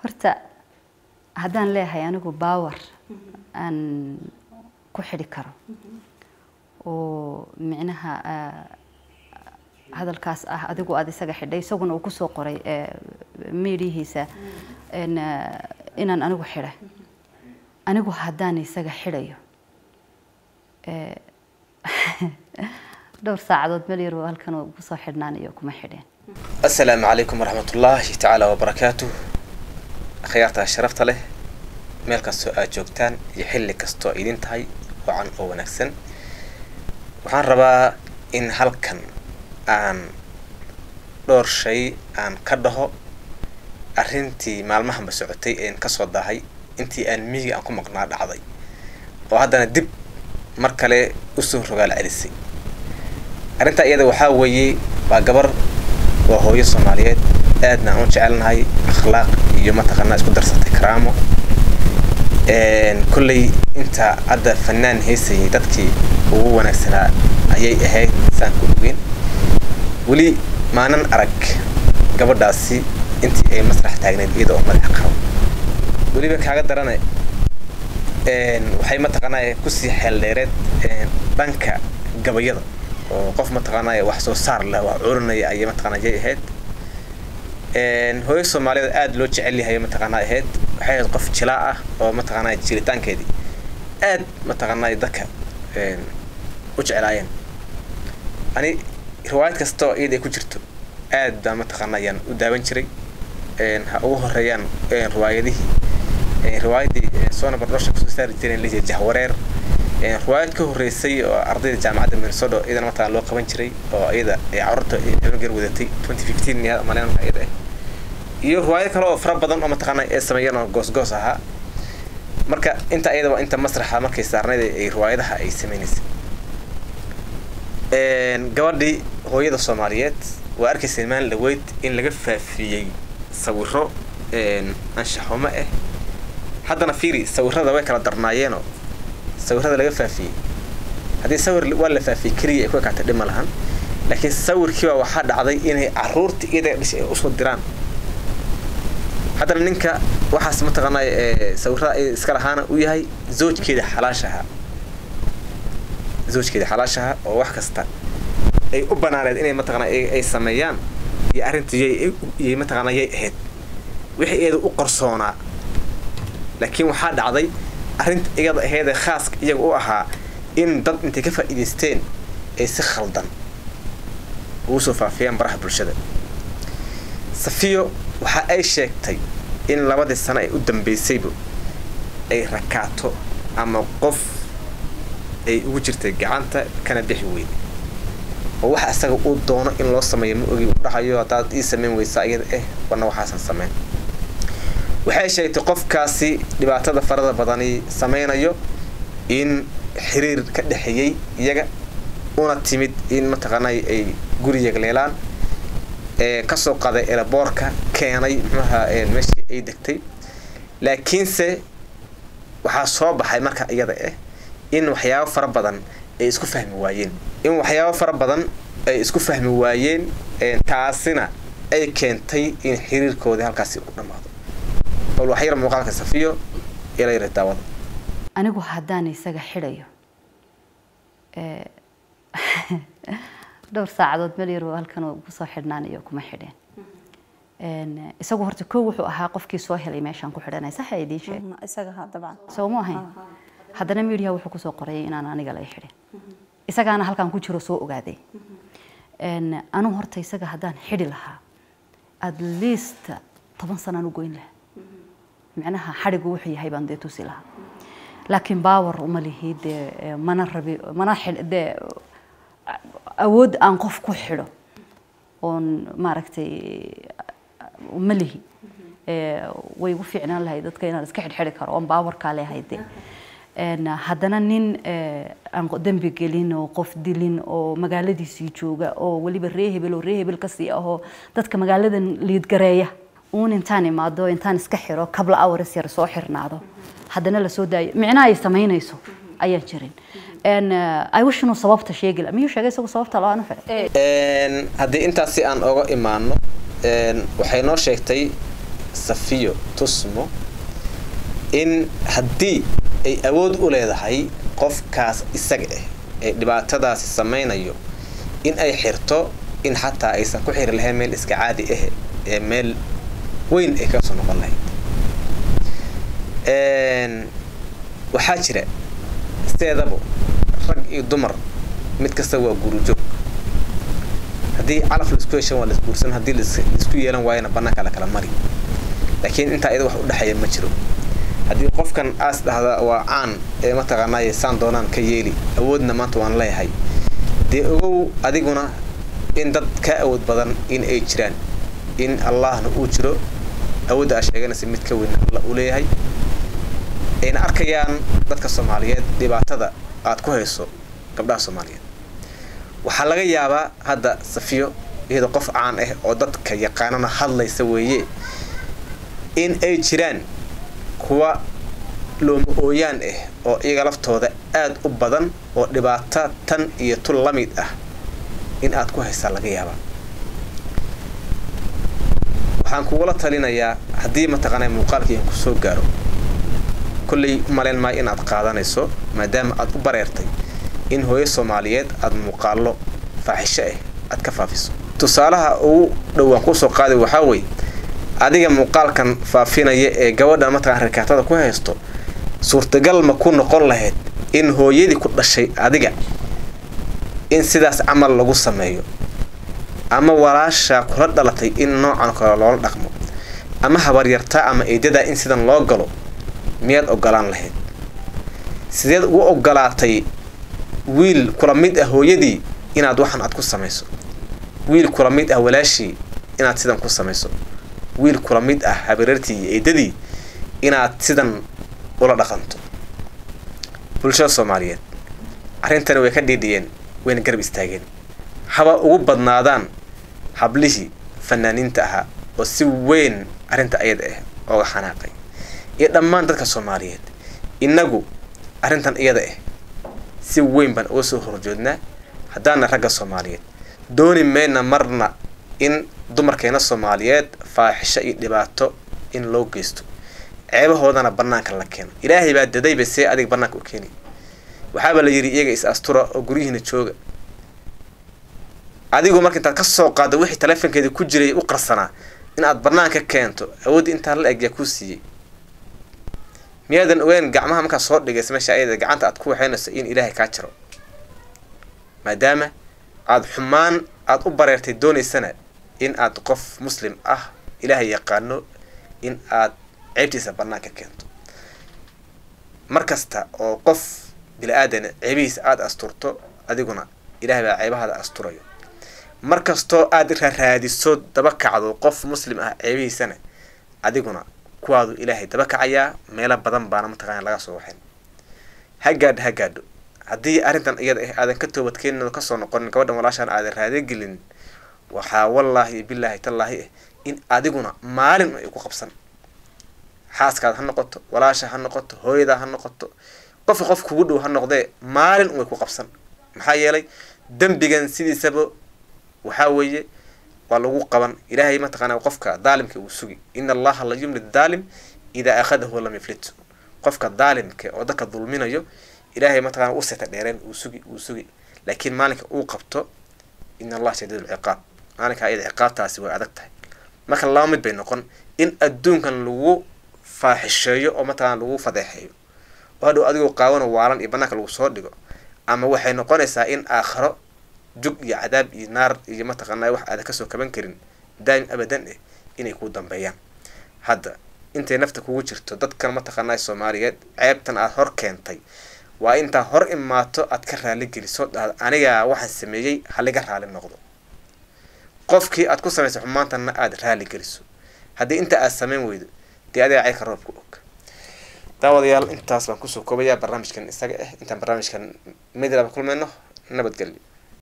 horta haddaan leeyahay anigu baawar aan ku xidhi karo oo micnaha hadalkaas ah adigu aada isaga xidhay isaguna uu kusoo qoray miidhihiisa inaan anigu xidhay anigu haddaan isaga xidhayo dhowr saacadood meel yar halkan kusoo xidhnaan iyo kuma xidheen asalaamu calaykum waraxmat ullaahi tacaala wabarakaatu akhyaartaa sharafta leh meel kastoo aad joogtaan iyo xilli kastoo idin tahay wacan oo wanaagsan waxaan rabaa in halkan aan dhowr shay aan ka dhaho arrintii maalmahanba socotay een kasoo dahay intii aan miyiga aan ku maqnaa dhacday oo haddana dib mar kale usoo rogaal celisay arrintaa iyada waxaa weeye waa gabar waa hooyo soomaaliyeed aadna aan u jecelnahay akhlaaq iyo mataqaanaa isku darsatay karaamo kolley inta hadda fanaan haysayay dadkii ugu wanaagsanaa ayay ahayd saan ku ogeyn weli maanan arag gabadhaasi intii ay masrax taagneyd iyada oo madaxa qabo weliba kaaga darane waxay mataqaanaa kusii xeeldheereed dhanka gabayada oo qof mataqaanaa wax soo saar leh wax curinaya ayay mataqaanaa yay ahayd hooyo soomaaliyeed aada loo jecel yahay mataqaanaa ahayd waxay ahayd qof jilaa ah oo mataqaanaa jiritaankeedii aad mataqaanaa dadka u jeclaayeen ani riwaayad kasta oo iyada ay ku jirto aad baa mataqaanaa ayaan u daawan jiray ha ugu horeeyaan riwaayadihii riwaayadii soona bardhoosha kusoo saari jireen lijiya jahwareer riwaayad ka horreysay oo ardayda jaamacadda minnesota iyadana mataqana loo qaban jiray oo iyada ay carruurta ebageer wadatay twenty fifteen malen iyada ah iyo riwaayad kale oo fara badan oo mataqaana ee sameeyeen oo goosgoos ahaa marka inta iyada waa inta masraxa markay saarnayd ay riwaayadaha ay sameynaysay gabadhii hooyada soomaaliyeed waa arkaysay maalin dhaweyd in laga faafiyey sawiro anshaxumo ah haddana fiiri sawirada way kala darnaayeenoo sawirada laga faafiyey haddii sawir waa la faafiyey keliya ay ku ekaatay dhib ma lahan laakiin sawirkiiba waxaa dhacday inay caruurta iyada dhashay ay usoo diraan haddana ninka waxaas mataqaanaa sawirada iska lahaana u yahay zoojkeeda xalaashaha zoojkeeda xalaashaha oo wax kasta ay u banaaneed inay mataqaana ay sameeyaan iyo arrinta yay mataqaana yay ahayd wixii iyada u qorsoonaa laakiin waxaa dhacday arrinta iyada aheedee khaaska iyaga u ahaa in dad intay ka faa'iidaysteen ay si khaldan ugu soo faafiyaan baraha bulshada safiyo waxa ay sheegtay in labadii sano ay u dambaysayba ay rakaato ama qof ay ugu jirtay gacanta kana bixi weyday oo waxa isaga uu doono in loo sameeyo ma ogi u dhahayo haddaad ii samayn weysaa iyada eh wana waxaasan sameyn waxay sheegtay qofkaasi dhibaatada farada badani sameynayo in xiriir ka dhexeeyey iyaga una timid in mataqaana ay guri yagleelaan kasoo qaday elaboorka keenay muxuaha meeshii ay degtay laakiinse waxaa soo baxay marka iyada ah in waxyaabo fara badan ay isku fahmi waayeen in waxyaabo fara badan ay isku fahmi waayeen taasina ay keentay in xiriirkoodii halkaasi u dhammaado bal wax yar muuqaalka safiyo ila yara daawada anigu haddaan isaga xidhayo dhowr saacadood meel yar halkan kusoo xidhnaan iyo kuma xidheen isagu horta kow wuxuu ahaa qofkii soo helay meeshaan ku xidhanay saxa idiin sheeg isaga ha dabcan soo ma ahayn haddana miidiyaha wuxuu kusoo qorayay inaan aniga lay xidhin isagaana halkan ku jiro soo ogaaday anu horta isaga haddaan xidhi lahaa at least toban sanaan u goyn lahaa micnaha xadhigu wuxuu yahay baan dee tusi lahaa laakiin baawar uma lihi dee mana rabi mana dee awood aan qof ku xidho oon maaragtay ma lihi way igu fiicnaan lahay dadka inaan iska xidhxidhi karo oon baawarkaa leehay dee haddana nin aan dembi gelin oo qof dilin oo magaaladiisii jooga oo weliba ree hebel oo ree hebel kasii ahoo dadka magaaladan liidgareeya uun intaan imaado intaan iska xiro kabla awres yar soo xirnaado haddana lasoo daayo micnaha ay samaynayso ayaan jirin ay wish inuu sababta sheegi laha miyuu sheegay isagu sababta loo aanu xidhay haddii intaasi aan oga imaano waxay noo sheegtay safiyo tusmo in haddii ay awood u leedahay qofkaas isaga ah ee dhibaatadaasi samaynayo in ay xirto in xataa aysan ku xiri lahayn meel iska caadi ah ee meel weyn ay kasoo noqon lahayd waxaa jira sideedaba rag iyo dumar mid kasta waa gurujoog haddii calaf laisku heshan waa laisguursan haddii laisku yeelan waayana bannaanka la kala mari laakiin intaa iyada wax u dhexeeya ma jiro haddii qofkan aas dhahda waa caan ee mataqaanaaye saan doonaan ka yeeli awoodna maanta waan leeyahay dee ogow adiguna in dad ka awood badan in ay jiraan in allahna uu jiro awoodda aa sheeganaysa mid ka weyn alla uu leeyahay ayna arkayaan dadka soomaaliyeed dhibaatada aad ku hayso gabdhaha soomaaliyeed waxaa laga yaabaa hadda safiyo iyadoo qof caan ah oo dadka yaqaanana hadlaysa weeye in ay jiraan kuwa looma ooyaan ah oo iyaga laftooda aada u badan oo dhibaato tan iyo tul la mid ah in aad ku haysaa laga yaabaa waxaan kugula talinayaa haddii mataqaanaa muuqaalkiian ku soo gaaro kolley umalayn maayo inaad qaadanayso maadaama aad u bareertay in hooyo soomaaliyeed aada muuqaallo faaxisho ah aad ka faafiso tusaalaha ugu dhowaan kusoo qaaday waxaa weeye adiga muuqaalkan faafinaya ee gabadha mataqana rikaatada ku haysto suurtagal ma ku noqon lahayd in hooyadii ku dhashay adiga in sidaas camal lagu sameeyo ama walaashaa kula dhalatay in noocan kale loola dhaqmo ama habaryartaa ama eedadaa in sidan loo galo miyaad ogolaan lahayd sideed ugu ogolaatay wiil kula mid ah hooyadii inaad waxan aad ku samayso wiil kula mid ah walaashii inaad sidan ku samayso wiil kula mid ah habareertii iyo eedadii inaad sidan ula dhaqanto bulshada soomaaliyeed arrintani way ka dhiidhiyeen wayna garab istaageen haba ugu badnaadaan hablihii fanaaniinta ahaa oo si weyn arrinta ayada ah ooga xanaaqay iyo dhammaan dadka soomaaliyeed innagu arrintan iyada ah si weyn baan uga soo horjoodnaa haddaana ragga soomaaliyeed dooni mayna marna in dumarkeena soomaaliyeed faaxisho iyo dhibaato in loo geysto ceebahoodana bannaanka la keeno ilaahay baa dadayba see adig bannaanka u keeni waxaaba la yidhi iyaga is astura oo guryihiina jooga adigu marka intaad ka soo qaaddo wixii taleefonkeeda ku jiray u qarsanaa in aad bannaanka keento awoodda intaa la eg yaa kuu siiyey miyaadan ogeyn gacmaha markaa soo dhigaysa meesha ayada gacanta aad ku waxaynayso in ilaahay kaa jiro maadaama aada xumaan aada u bareertay doonaysana in aad qof muslim ah ilaahay yaqaano in aad ceebtiisa bannaanka keento mar kasta oo qof bili-aadana ceebihiisa aada asturto adiguna ilaahay baa ceebahaada asturayo mar kastoo aada raraadiso daba kacdo qof muslim ah ceebihiisana adiguna kuwaadu ilaahay daba kacayaa meelo badan baana mataqaana laga soo waxayn ha gaadho ha gaadho haddii arrintan iyada ah aadan ka toobadkeenin oo kasoo noqonin gabadhan walaashaan aadan raadagelin waxaa wallaahi iyo bilaahi tallaahi ah in adiguna maalin ay ku qabsan xaaskaada ha noqoto walaasha ha noqoto hooyadaa ha noqoto qofka qof kugu dhow ha noqdee maalin way ku qabsan maxaa yeelay dembigan sidiisaba waxaa weeye waa lagu qaban ilaahay mataqaana qofka daalimka uu sugi ina allaha la yumli daalim idaa akhadahu lam yaflit qofka daalimka oo dadka dulminayo ilaahay mataqana u seta dheereen uu sugi uu sugi laakiin maalinka uu qabto ina allaha shadiid lciqaab maalinka ayada ciqaabtaasi way adag tahay marka laba mid bay noqon in adduunkan lagu faaxisheeyo oo mataqana lagu fadeexeeyo oo hadhow adigoo qaawano waalan iyo banaanka lagu soo dhigo ama waxay noqonaysaa in aakharo jug iyo cadaab iyo naar iyo mataqaanaa wax aadan kasoo kaban karin daa'im abadan eh inay kuu dambeeyaan hadda intay nafta kugu jirto dadkan mataqaanaa soomaaliyeed ceebtan aad hor keentay waa intaa hor imaato aad ka raali geliso dhahda anigaa waxaan sameeyey haliga raali noqdo qofkii aad ku samaysay xumaantanna aada raali geliso haddii inta aad samayn weydo dee adiga ceyrka roobka og daawadayaal intaas baan kusoo koobayaa barnaamijkan isaga ah intaan barnaamijkan midlaba kulmayno nabadgelyo